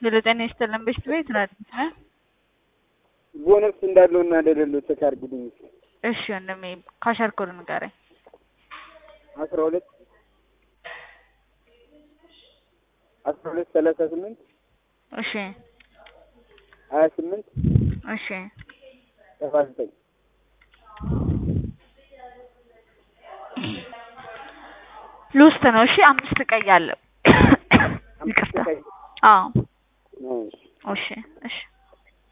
ሄሎ ጤና ይስጥልን በሽት ቤት ናት እ ቦነስ እንዳለው እና እንደሌለው ቼክ አድርጉልኝ እስኪ። እሺ ወንድሜ ካሻር ኮድ ንገረኝ። አስራ ሁለት አስራ ሁለት ሰላሳ ስምንት እሺ ሀያ ስምንት እሺ ሰባ ዘጠኝ ሉስት ነው። እሺ አምስት ቀይ አለ። ይቅርታ። አዎ እሺ እሺ እሺ